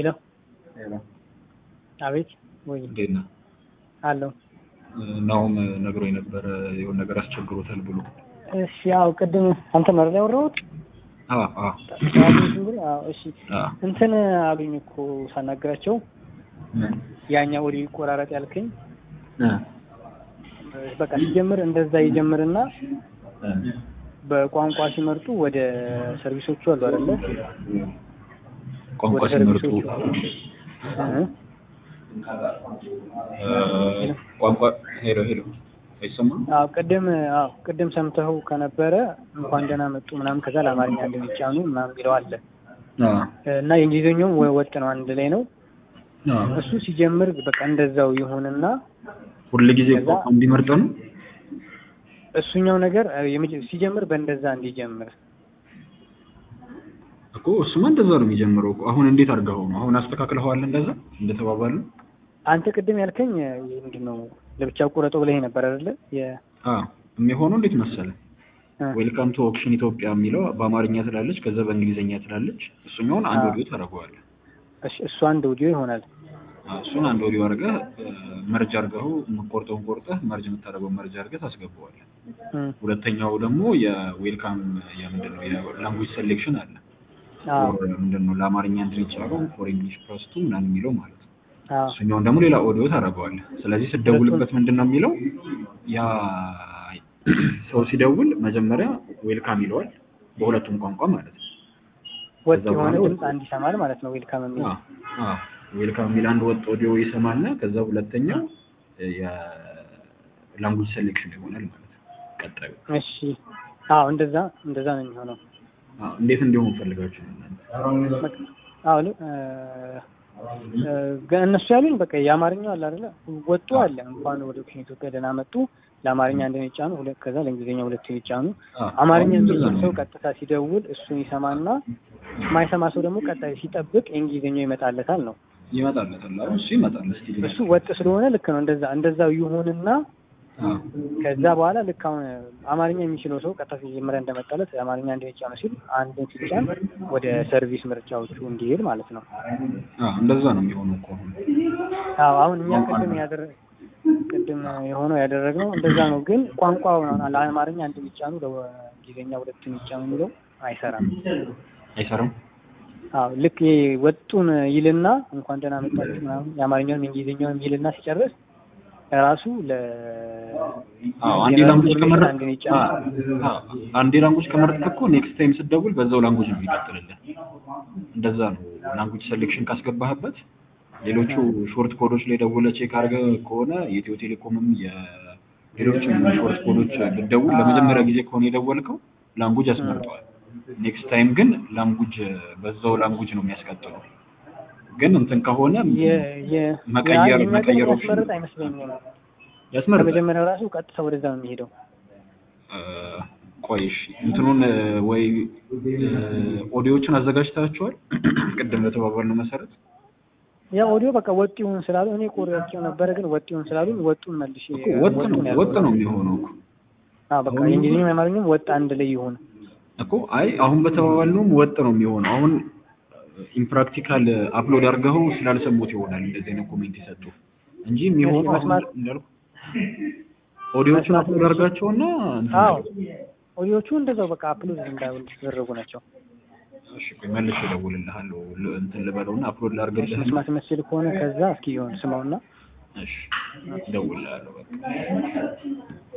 ሄሎ ሄሎ አቤት ወይ እንዴት ነህ? አለው ናሁም ነግሮኝ ነበረ የሆነ ነገር አስቸግሮታል ብሎ። እሺ ያው ቅድም አንተ መረዳ ያወራሁት አዎ አዎ እሺ አዎ እንትን አሉኝ እኮ ሳናግራቸው ያኛ ወዲ ቆራረጥ ያልከኝ በቃ ሲጀምር እንደዛ ይጀምርና በቋንቋ ሲመርጡ ወደ ሰርቪሶቹ አሉ አይደለ? ቋንቋ ወደ ሲመርጡ ሰርቪሶቹ እ? እ፣ ቋንቋ ሄሎ ሄሎ አይሰማም? አዎ ቅድም አዎ ቅድም ሰምተኸው ከነበረ እንኳን ደህና መጡ ምናምን ከዛ ለአማርኛ እንደሚጫኑ ምናምን የሚለው አለ አዎ እና የእንግሊዝኛውም ወ- ወጥ ነው አንድ ላይ ነው። አዎ እሱ ሲጀምር በቃ እንደዛው ይሁንና ሁል ጊዜ ከዛ- ቋንቋ እንዲመርጥ ነው። እሱኛው ነገር እ፣ የመጀ- ሲጀምር በእንደዛ እንዲጀምር እኮ እሱማ እንደዛ ነው የሚጀምረው እኮ። አሁን እንዴት አድርገኸው ነው? አሁን አስተካክለኸዋል እንደዛ እንደተባባሉ? አንተ ቅድም ያልከኝ እ፣ ምንድን ነው ለብቻው ቁረጦ ብለህ ነበር አይደለ? የ- አዎ የሚሆነው እንዴት መሰለህ? እ፣ ዌልካም ቱ ኦክሽን ኢትዮጵያ የሚለው በአማርኛ ትላለች፣ ከዛ በእንግሊዝኛ ትላለች። እሱኛውን አንድ አዎ። ወዲዮ ታደርገዋለህ። እሺ፣ እሱ አንድ ኦዲዮ ይሆናል። አዎ፣ እሱን አንድ ወዲዮ አድርገህ መርጅ አድርገኸው የምትቆርጠውን ቆርጠህ መርጅ የምታደርገውን መርጅ አድርገህ ታስገባዋለህ። እ፣ ሁለተኛው ደግሞ የዌልካም የምንድን ነው የላንጉጅ ሴሌክሽን አለ። አዎ ፎር ምንድን ነው ለአማርኛ እንትን ይቻለው ፎር እንግሊሽ ፕረስቱ ምናምን የሚለው ማለት ነው። አዎ እሱኛውን ደግሞ ሌላ ኦዲዮ ታደርገዋለህ። ስለዚህ ስትደውልበት ምንድን ነው የሚለው ያ ሰው ሲደውል መጀመሪያ ዌልካም ይለዋል በሁለቱም ቋንቋ ማለት ነው። ወጥ ከዛ የሆነ በኋላ ድምፅ አንድ ይሰማል ማለት ነው። ዌልካም የሚል አዎ አዎ ዌልካም የሚል አንድ ወጥ ኦዲዮ ይሰማልና ከዛ ሁለተኛው የላንጉጅ ሴሌክሽን ይሆናል ማለት ነው። ቀጣዩ እሺ፣ አዎ እንደዛ እንደዛ ነው የሚሆነው። አዎ እንዴት እንዲሆን ፈልጋችሁ ነው እናንተ? አዎ ል- እ፣ እ፣ ግን እነሱ ያሉኝ በቃ የአማርኛው አለ አይደለ? ወጡ አለ እንኳን ወደ ኦክሽን ኢትዮጵያ ደህና መጡ ለአማርኛ አንድን ይጫኑ፣ ሁለት ከዛ ለእንግሊዝኛ ሁለቱን ይጫኑ። አዎ አማርኛ አሁን እንደዛ የሚችል ነው ሰው ቀጥታ ሲደውል እሱን ይሰማና የማይሰማ ሰው ደግሞ ቀጣይ ሲጠብቅ የእንግሊዝኛው ይመጣለታል ነው። ይመጣለታል። አሁን እሱ ይመጣል። እስቲ እሱ ወጥ ስለሆነ ልክ ነው። እንደዛ እንደዛው ይሁንና አዎ ከዛ በኋላ ልክ አሁን አማርኛ የሚችለው ሰው ቀጥታ መጀመሪያ እንደመጣለት አማርኛ እንዲጫኑ ሲል አንድን ሲጫን ወደ ሰርቪስ ምርጫዎቹ እንዲሄድ ማለት ነው። አዎ እንደዛ ነው የሚሆነው እኮ አሁን። አዎ አሁን እኛ ቅድም ያደረ ቅድም የሆነው ያደረግነው እንደዛ ነው። ግን ቋንቋው ነው ለአማርኛ አንድ የሚጫኑ ለእንግሊዝኛ ሁለት የሚጫኑ የሚለው አይሰራም። አይሰራም። አዎ ልክ ይሄ ወጡን ይልና እንኳን ደህና መጣችሁ ምናምን የአማርኛውንም የእንግሊዝኛውንም ይልና ሲጨርስ ራሱ ለ አዎ አንዴ ላንጉጅ ከመረጥ አንድን ይጫናል። አዎ አንዴ ላንጉጅ ከመረጥክ እኮ ኔክስት ታይም ስትደውል በዛው ላንጉጅ ነው የሚቀጥልልህ። እንደዛ ነው ላንጉጅ ሴሌክሽን ካስገባህበት ሌሎቹ ሾርት ኮዶች ላይ ደውለህ ቼክ አድርገህ ከሆነ የኢትዮ ቴሌኮምም የሌሎችም ሾርት ኮዶች ብትደውል ለመጀመሪያ ጊዜ ከሆነ የደወልከው ላንጉጅ ያስመርጠዋል። ኔክስት ታይም ግን ላንጉጅ በዛው ላንጉጅ ነው የሚያስቀጥለው። ግን እንትን ከሆነ የ- የ- መቀየር ያ- የኛ መቀየር ግን ኦፕሽን ያስመርጥ አይመስለኝም። ያስመርጣል። ከመጀመሪያው ራሱ ቀጥታ ወደዛ ነው የሚሄደው። እ፣ ቆይ እሺ እንትኑን እ፣ ወይ እ፣ ኦዲዮዎችን አዘጋጅታችኋል? ቅድም በተባባልነው መሰረት ያ ኦዲዮ በቃ ወጥ ይሁን ስላሉ እኔ ቆርጬው ነበረ፣ ግን ወጥ ይሁን ስላሉ ወጡን መልሼ እኮ ወጥ ነው ወጡን ወጥ ነው የሚሆነው እኮ አዎ በቃ የእንግሊዝኛም የአማርኛም ወጥ አንድ ላይ ይሁን። እኮ አይ አሁን በተባባልነውም ወጥ ነው የሚሆነው። አሁን ኢምፕራክቲካል አፕሎድ አድርገው ስላልሰሙት ይሆናል እንደዚህ አይነት ኮሜንት የሰጡ እንጂ የሚሆነው አሁን መስማት- እንዳልኩ ኦዲዮዎችን መስማት አፕሎድ አድርጋቸውና እንትን አዎ ኦዲዮቹ እንደዛው በቃ አፕሎድ እንዳደረጉ ናቸው። እሺ ቆይ መልሼ እደውልልሃለሁ ል- እንትን ልበለውና አፕሎድ ላድርግልህ። መስማት መስል ከሆነ ከዛ እስኪ ይሁን ስማውና እሺ እደውልልሃለሁ በቃ